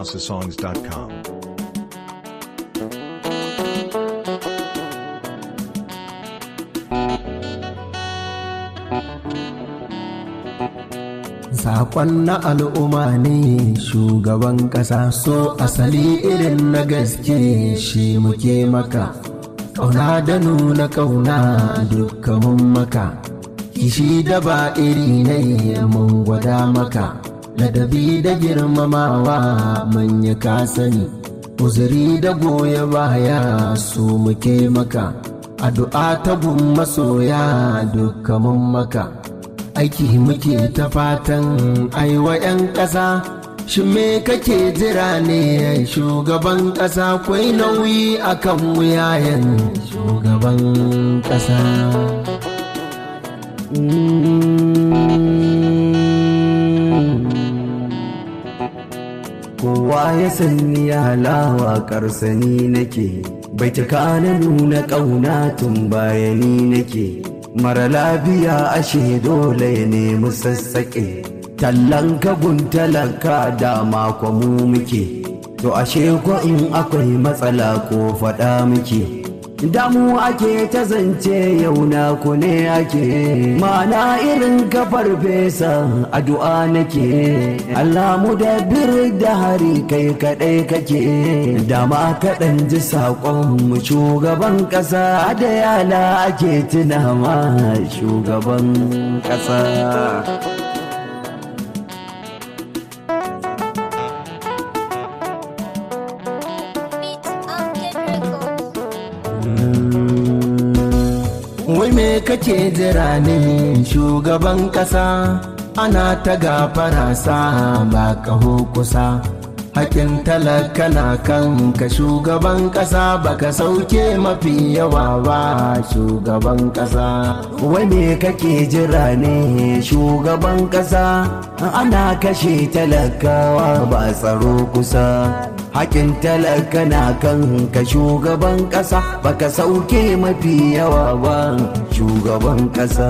NigerHouseSongs.com. Sakon na al'umma ne shugaban ƙasa so asali irin na gaske shi muke maka. Ƙauna da nuna ƙauna dukkanin maka, kishi da ba iri ne mun gwada maka, ladabi da girmamawa manya ka sani, uzuri da goya baya su muke maka, addu'a ta gun masoya dukkanin maka. aiki muke ta fatan aiwa 'yan ƙasa shi me kake jira ne shugaban ƙasa kwai nauyi akan wuyayen shugaban ƙasa kowa ya sani halawa karsani nake bai cika na nuna ƙauna tun bayani nake mara lafiya ashe dole ya nemi sassaƙe tallan kagun talaka da mako mu muke to ashe ko in akwai matsala ko faɗa muke damu ake ta zance yau na ku ne ake mana irin kafar fesa addu'a nake Allah mu da bir da hari kai kadai kake dama kaɗan ji saƙon mu shugaban ƙasa da yala ake tuna ma shugaban ƙasa Wai me kake jira ne shugaban ƙasa ana ta gafara sa ba kaho kusa. Hakin talaka na kan ka shugaban ƙasa baka sauke mafi yawa ba shugaban ƙasa. Wai me kake jira ne shugaban ƙasa ana kashe talakawa ba tsaro kusa. hakin talaka na kan ka shugaban ƙasa baka sauke mafi yawa ba shugaban ƙasa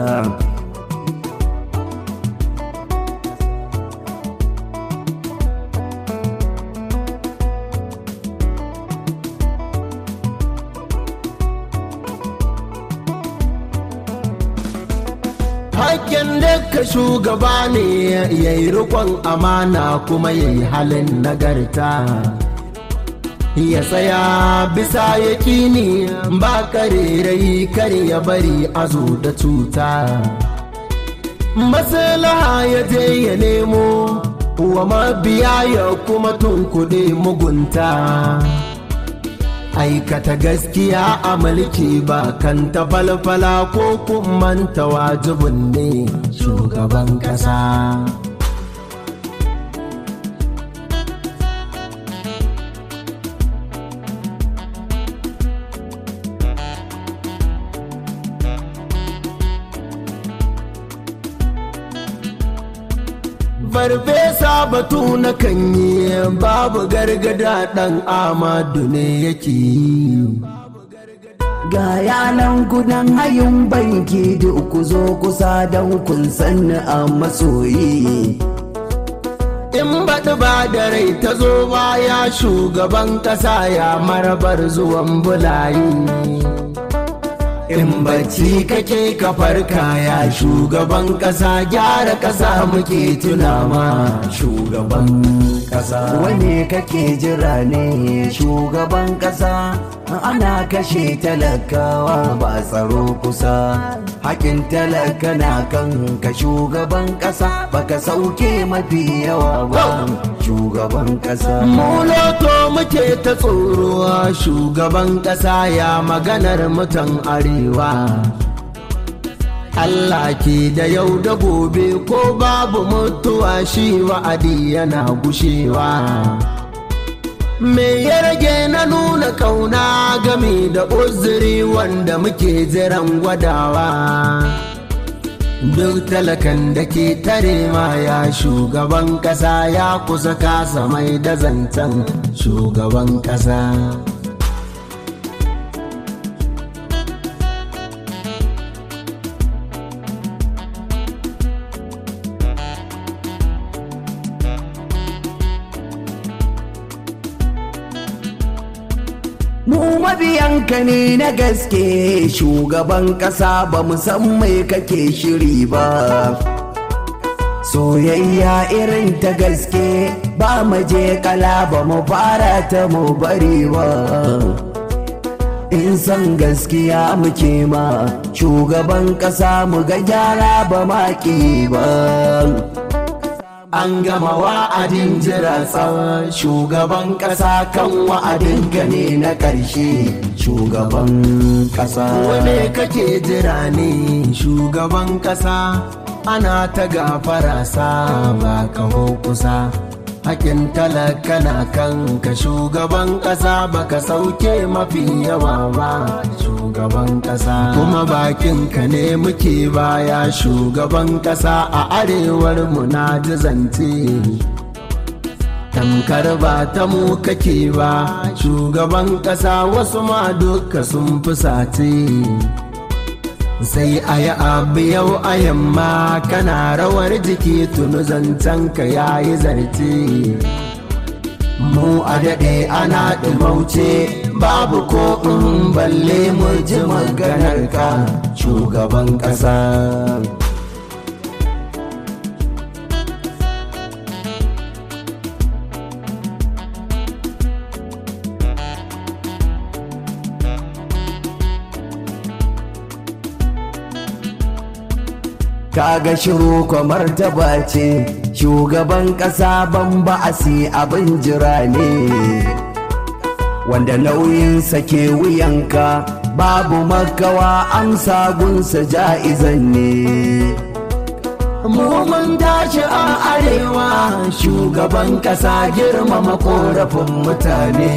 Hakken ka shugaba ne ya yi rikon amana kuma ya yi halin nagarta. Ya tsaya bisa ya kini ba karerai kar ya bari a zo da cuta. Maslaha ya je ya nemo wa mabiya ya kuma tunkuɗe mugunta. aikata gaskiya a mulki ba kan ta falfala ko manta wajibin ne shugaban ƙasa. farfesa batu na kan yi babu gargada ɗan amadu ne yake yi ga yanan gudan hayin banki da ku zo kusa don kun sanni a masoyi in baɗi ba da rai ta zo baya shugaban ƙasa ya marabar zuwan bulayi in bacci kake kafar kaya shugaban kasa gyara kasa muke tunama shugaban kasa wane kake jira ne shugaban kasa ana kashe talakawa ba tsaro kusa hakin talaka na kan ka shugaban kasa baka sauke mafi yawa ba shugaban kasa muloto muke ta tsoro shugaban kasa ya maganar mutan arewa Allah ke da yau da gobe ko babu mutuwa shi wa'adi yana gushewa. Me ya rage na nuna kauna game da uzuri wanda muke jiran gwadawa. Duk talakan da ke tare ma ya shugaban ƙasa ya kusa kasa mai da zancen shugaban ƙasa. mabiyanka ne na gaske shugaban ƙasa ba mu san mai kake shiri ba soyayya irin ta gaske ba mu je kala ba mu fara ta mu bari ba in san gaskiya muke ma shugaban ƙasa mu ga gyara ba maki ba an gama wa'adin jira tsawon shugaban ƙasa kan wa'adin ne na ƙarshe shugaban ƙasa wane kake jira ne shugaban ƙasa ana ta gafara sa ba kaho kusa hakin talaka na kanka shugaban ƙasa baka sauke mafi yawa ba shugaban ƙasa kuma bakinka ne muke baya shugaban ƙasa a arewar mu na zance tamkar ba ta mu kake ba shugaban ƙasa wasu ma duka sun fusace sai a yi abu yau a yamma kana rawar jiki tunu zancenka ya yi zarce mu a daɗe ana ɗumauce babu ko in balle mu ji maganar ka shugaban ƙasa kaga shiru kwamar taba ce shugaban ƙasa ban ba'asi abin jira ne wanda nauyinsa ke wuyanka babu makawa amsa gunsa ja'izan ne mu mun tashi a arewa shugaban ƙasa girmama korafin mutane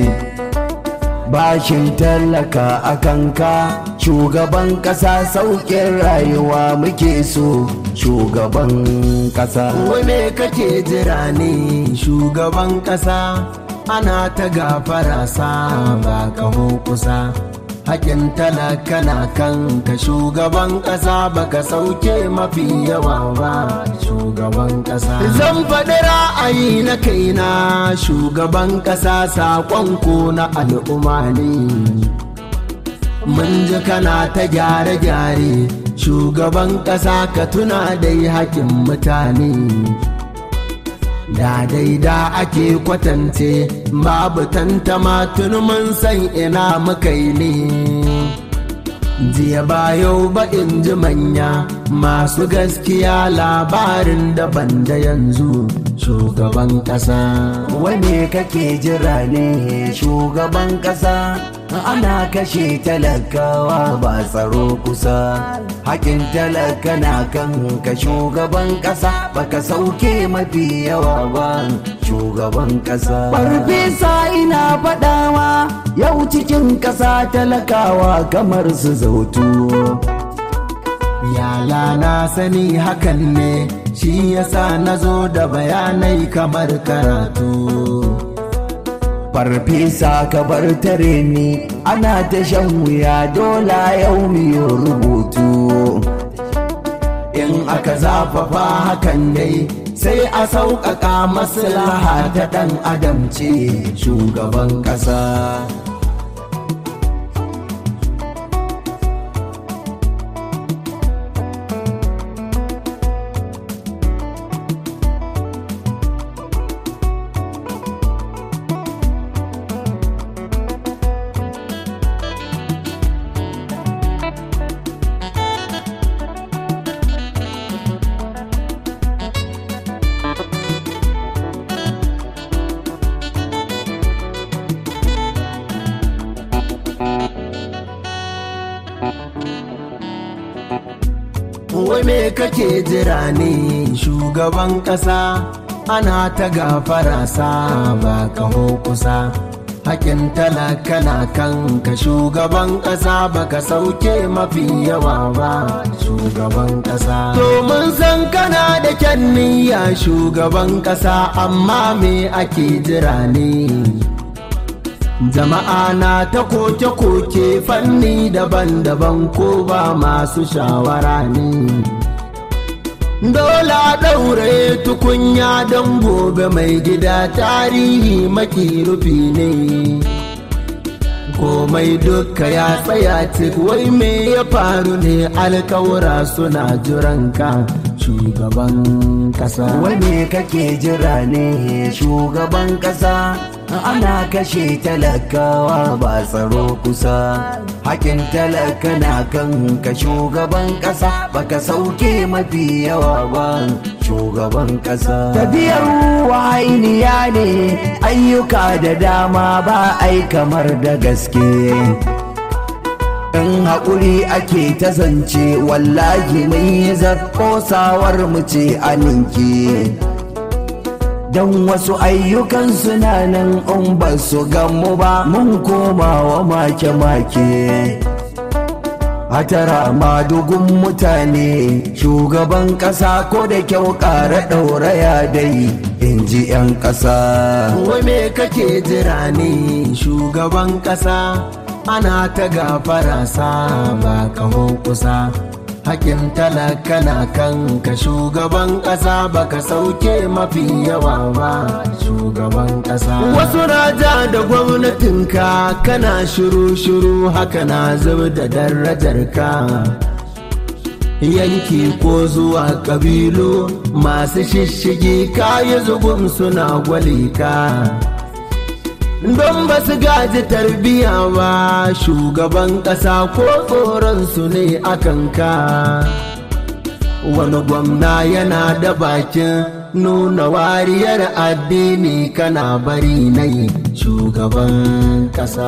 bashin tallaka a kanka shugaban ƙasa sauƙin rayuwa muke so shugaban ƙasa wane kake jira ne shugaban ƙasa ana ta gafara sa ba kaho kusa hakin talaka na kanka shugaban ƙasa baka sauke mafi yawa ba shugaban ƙasa zan faɗi ra'ayi na kaina shugaban ƙasa saƙon ko na al'umma ne mun ji kana ta gyare-gyare shugaban ƙasa ka tuna dai hakin mutane da daida ake kwatance babu tantama tun mun san ina muka yi ne jiya ba yau ba in ji manya masu gaskiya labarin daban da yanzu shugaban ƙasa wane kake jira ne shugaban ƙasa ana kashe talakawa ba tsaro kusa hakin talaka na kan ka shugaban ƙasa baka sauke mafi yawa ba shugaban ƙasa farfesa ina faɗawa yau cikin ƙasa talakawa kamar su zautu yala na sani hakan ne shi yasa na zo da bayanai kamar karatu farfesa ka bar tare ni ana ta shan wuya dola yau miyo rubutu in aka zafafa hakan dai sai a sauƙaƙa maslaha ta ɗan adam ce shugaban ƙasa wai me kake jira ne shugaban ƙasa ana ta gafara sa ba kaho kusa hakin talaka na kanka shugaban ƙasa baka sauke mafi yawa ba shugaban ƙasa domin san kana da kyan niyya shugaban ƙasa amma me ake jira ne jama'a na ta koke-koke fanni daban-daban ko ba masu shawara ne Dola ɗaure tukunya don gobe mai gida tarihi maki rufi ne komai duka ya tsaya cik wai me ya faru ne alkawura suna jiranka shugaban kasa Wane kake jira ne shugaban kasa ana kashe talakawa ba tsaro kusa hakin talaka na kan ka shugaban kasa baka sauke mafi yawa ba shugaban kasa tafiyar wahainiya ne ayyuka da dama ba ai kamar da gaske in haƙuri ake ta zance wallahi mun yi kosawar mu ce a ninki don wasu ayyukan suna nan in ba su gamu ba mun koma wa make-make hatara madugun mutane shugaban ƙasa ko da kyau ƙara ɗauraya dai in ji 'yan ƙasa wai me kake jira ne shugaban kasa ana ta gafara sa ba kaho kusa hakin talaka na kan ka shugaban kasa baka sauke mafi yawa ba shugaban kasa wasu raja da gwamnatinka kana shiru-shiru haka na zub da darajar ka yanki ko zuwa kabilu masu shishigi kayi zubun suna gwalika don ba su gaji tarbiya ba shugaban ƙasa ko tsoron su ne akan ka wani gwamna yana da bakin nuna wariyar addini kana bari na yi shugaban ƙasa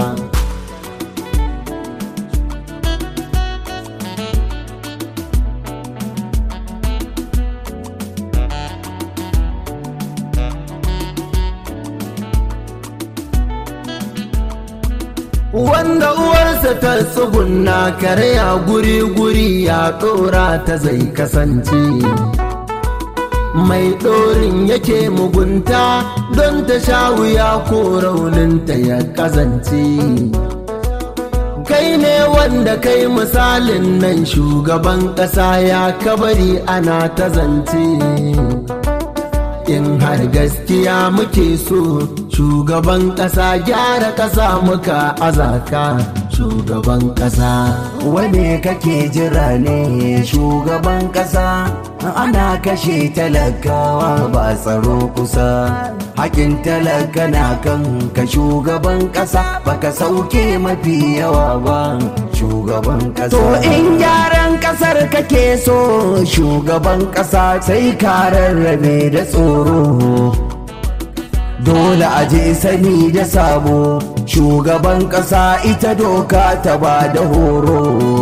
wanda uwarsa ta tsugunna karya guri-guri ya ɗora ta zai kasance mai ɗorin yake mugunta don ta sha wuya ko rauninta ya kazance kai ne wanda kai misalin nan shugaban ƙasa ya kabari ana ta zance in har gaskiya muke so shugaban ƙasa gyara ƙasa muka azaka shugaban ƙasa wane kake jira ne shugaban ƙasa ana kashe talakawa ba tsaro kusa hakin talaka na kan ka shugaban ƙasa baka sauke mafi yawa ba shugaban ƙasa to in gyaran ƙasar kake so shugaban ƙasa sai ka rarrabe da tsoro dole a je sani da sabo shugaban ƙasa ita doka ta ba da horo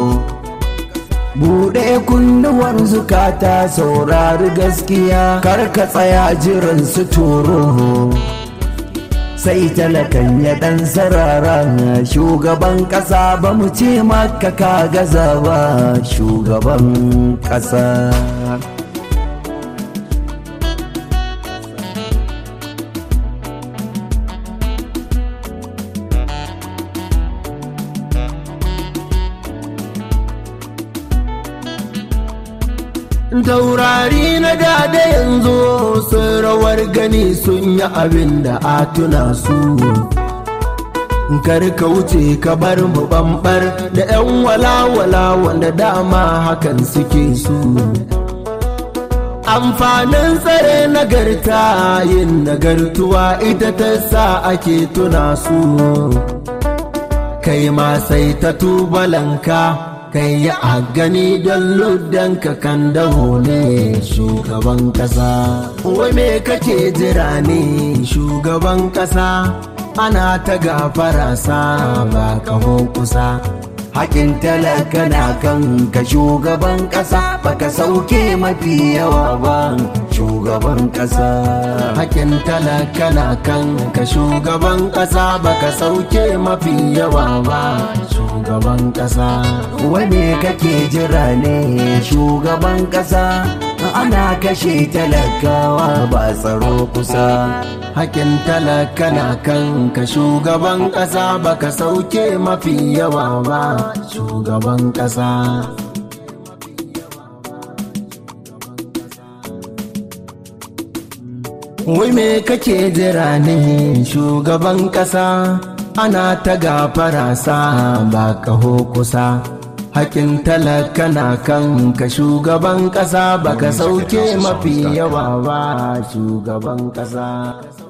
buɗe kunnuwar zukata saurari gaskiya kar ka tsaya jiran su turo sai talakan ya ɗan sarara shugaban ƙasa ba mu ce maka ka gaza ba shugaban ƙasa taurari na dada yanzu sun rawar gani sun yi abin da a tuna su kar ka wuce ka bar mu bambar da 'yan walawala wanda dama hakan suke su amfanin tsare nagarta yin nagartuwa ita ta sa ake tuna su kai ma sai ta tubalanka kai ya a gani don luddanka kan daho ne shugaban kasa wai me kake jira ne shugaban kasa ana ta gafara sa ba kaho kusa hakin talaka na kan ka shugaban ƙasa baka sauke mafi yawa ba shugaban ƙasa hakin talaka na kan ka shugaban kasa baka sauke mafi yawa ba shugaban kasa wane kake jira ne shugaban ƙasa ana kashe talakawa ba tsaro kusa hakin talaka na kan ka shugaban kasa baka sauke mafi yawa ba shugaban kasa wai me kake jira ne shugaban kasa ana ta gafara sa ba kaho kusa hakin talaka na kan ka shugaban ƙasa baka sauke mafi yawa ba shugaban ƙasa